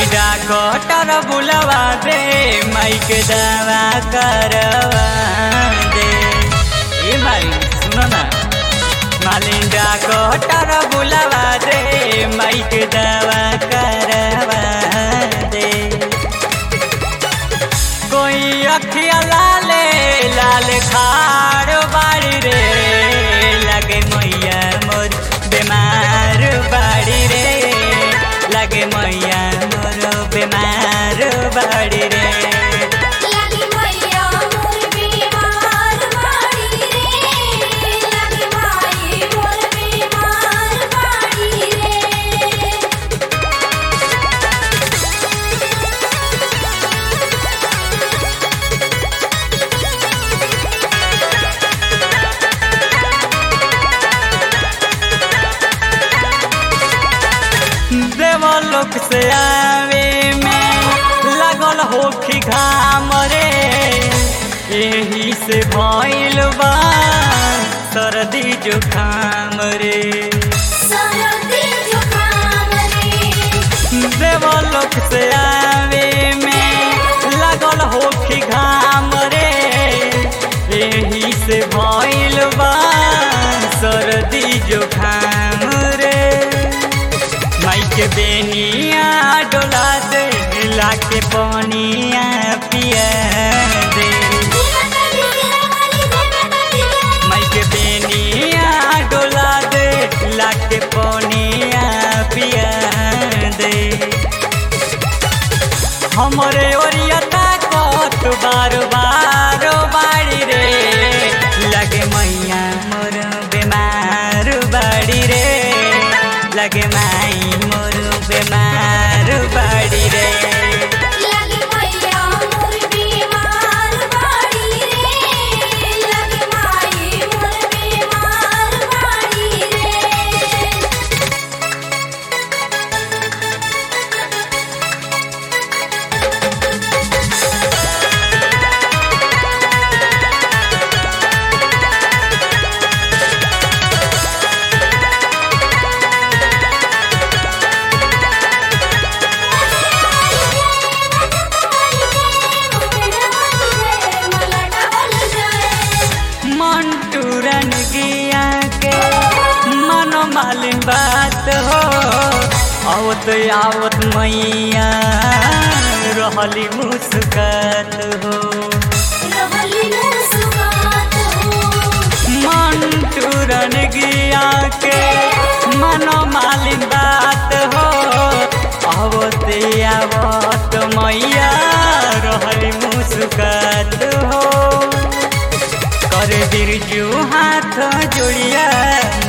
doctor बुलवा दे mic दवा करवा दे ए माई सुनो ना मालिन डॉक्टर बुलवा दे माइक दवा करवा दे कोई अखिया लाले लाल खाड़ बाड़ी रे लगे मैया मोर बीमार बाड़ी रे लगे मैया मोर बीमार बाड़ी रे लगी मैया मोर बीमार बाड़ी रे लगी माई मोर बीमार बाड़ी रे देवलोक से आवे में लगल होखी घाम रे यही से भइल बा सर्दी जुखाम रे सरदी जुकाम रे देवलोक से आवे में लगल होखी घाम रे यही से भइल बा सर्दी जुखाम रे माई के बेनिया डोला दे लाके पनिया पिया दे माई के बेनिया डोला दे लाके पनिया पिया दे हमरे ओरिया ताकत बार बार बाड़ी रे लगे मैया मोर बीमार बाड़ी रे लगे माई मोर बीमार बाड़ी रे लगी मैया मोर बीमार बाड़ी रे लगी माई मोर बीमार बाड़ी रे मंटू रन गिया के मनो मालिन बात हो आवत आवत मैया रहली मुस्कात हो मंटू रन गिया के मनो मालिन बात हो आवत आवत मैया रहली मुस्कात हो कर बिरजू हाथ जोड़िया